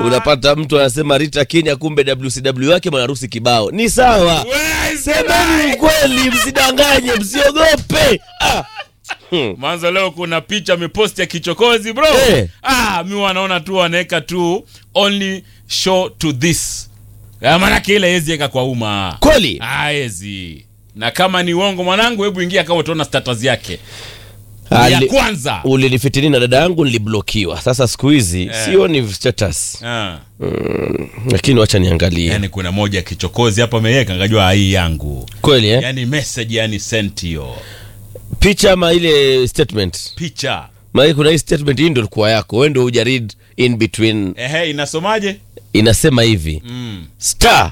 unapata mtu anasema Rita Kenya, kumbe WCW wake mwanarusi kibao. Ni sawa, We, semeni ukweli, msidanganye, msiogope. Ah, Mwanzo leo kuna picha ameposti ya kichokozi bro. Eh. Ah, mi wanaona tu wanaweka tu only show to this. Ah, Maanake ile hezi eka kwa umma. kweli Ah, hezi. Na kama ni uongo mwanangu, hebu ingia kama utaona status yake. ya Ali- kwanza. ulinifitini na dada yangu niliblokiwa. Sasa siku hizi Eh. sioni status, Ah. lakini wacha niangalie. Yaani kuna moja ya kichokozi hapa ameweka ngajua hii yangu. Kweli eh? Yaani message yani sent hiyo. picha ama ile statement Picha. maana kuna hii statement hii ndio ilikuwa yako wewe ndio huja read in between Ehe, inasomaje? inasema hivi Mm. star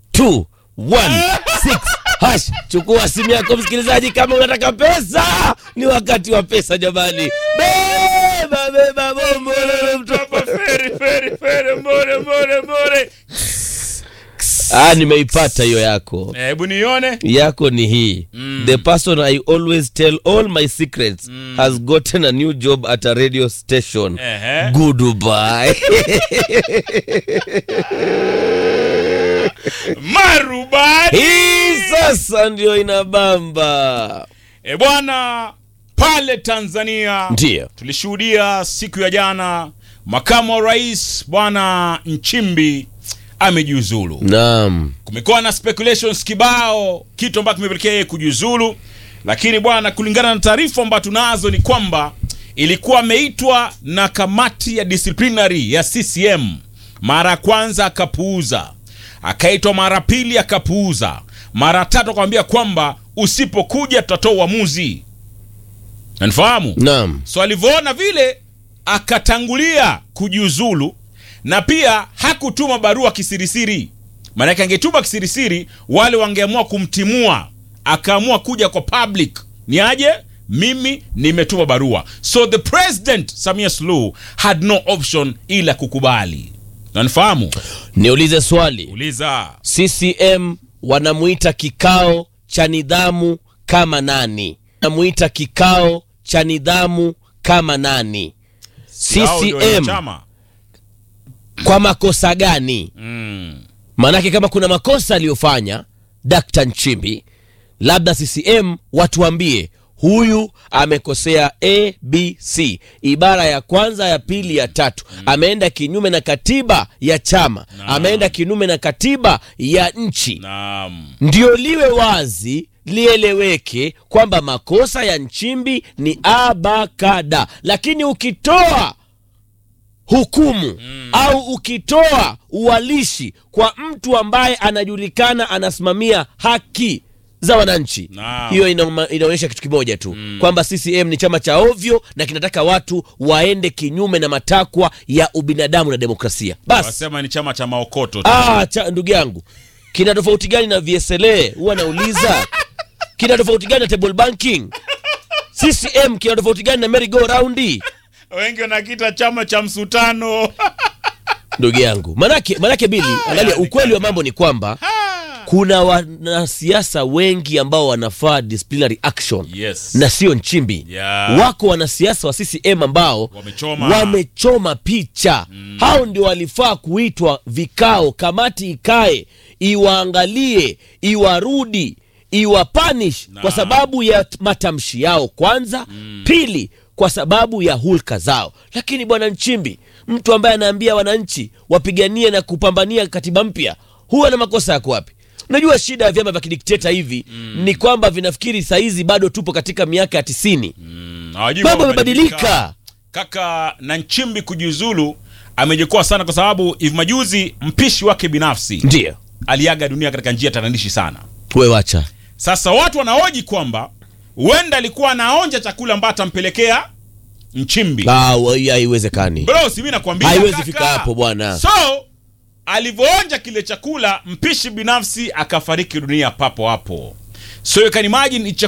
216 hash chukua simu yako msikilizaji kama unataka pesa ni wakati wa pesa jamani beba beba bombo Hapa feri feri feri mbore mbore mbore. ah nimeipata hiyo yako Eh, Hebu nione. yako ni hii the person i always tell all my secrets has gotten a new job at a radio station Ehe. goodbye Marubani. hii sasa ndio inabamba E bwana, pale Tanzania ndio tulishuhudia siku ya jana makamu wa rais bwana Nchimbi amejiuzulu. naam Kumekuwa na speculations kibao, kitu ambacho kimepelekea yeye kujiuzulu, lakini bwana, kulingana na taarifa ambazo tunazo ni kwamba ilikuwa ameitwa na kamati ya disciplinary ya CCM. Mara ya kwanza akapuuza, akaitwa mara pili akapuuza, mara tatu akamwambia kwamba usipokuja tutatoa uamuzi. Nanifahamu? naam So alivyoona vile akatangulia kujiuzulu, na pia hakutuma barua kisirisiri. Maanake angetuma kisirisiri, wale wangeamua kumtimua. Akaamua kuja kwa public, ni aje, mimi nimetuma barua. So the president Samia Suluhu had no option ila kukubali. Nanifahamu? niulize swali Uliza. ccm wanamuita kikao cha nidhamu kama nani wanamuita kikao cha nidhamu kama nani Hao ndio wenye ccm chama. kwa makosa gani Mm. maanake kama kuna makosa aliyofanya Dkt. Nchimbi, labda CCM watuambie huyu amekosea abc ibara ya kwanza ya pili ya tatu ameenda kinyume na katiba ya chama ameenda kinyume na katiba ya nchi Naam. ndio liwe wazi lieleweke kwamba makosa ya Nchimbi ni abakada, lakini ukitoa hukumu au ukitoa uwalishi kwa mtu ambaye anajulikana anasimamia haki za wananchi, Naam. hiyo inauma- inaonyesha kitu kimoja tu kwamba CCM ni chama cha ovyo na kinataka watu waende kinyume na matakwa ya ubinadamu na demokrasia. Basi Wasema ni chama cha maokoto tu. Ah, cha, ndugu yangu kina tofauti gani na VSLA? Huwa nauliza kina tofauti gani na table banking? CCM kina tofauti gani na merry go round? Wengi wanakita chama cha msutano. Ndugu yangu, manake manake Bili, angalia, ukweli wa mambo ni kwamba kuna wanasiasa wengi ambao wanafaa disciplinary action Yes. na sio Nchimbi. Yeah. Wako wanasiasa wa CCM ambao Wamechoma. wamechoma picha. Hao ndio walifaa kuitwa vikao, kamati ikae iwaangalie, iwarudi, iwapanish kwa sababu ya t- matamshi yao kwanza, pili kwa sababu ya hulka zao. Lakini bwana Nchimbi, mtu ambaye anaambia wananchi wapiganie na kupambania katiba mpya, huwa na makosa yako wapi? Unajua shida ya vyama vya kidikteta hivi ni kwamba vinafikiri saizi bado tupo katika miaka ya tisini. Hawajui Mambo wamebadilika. yamebadilika. Kaka na Nchimbi kujiuzulu amejikuwa sana, kwa sababu hivi majuzi mpishi wake binafsi Ndio aliaga dunia katika njia tatanishi sana. we wacha Sasa watu wanahoji kwamba huenda alikuwa anaonja chakula ambacho atampelekea Nchimbi. Ah, wa- hii haiwezekani. Bro, si mimi nakwambia Haiwezi kaka. fika hapo bwana. So alivyoonja kile chakula, mpishi binafsi akafariki dunia papo hapo. So you can imagine ni chakula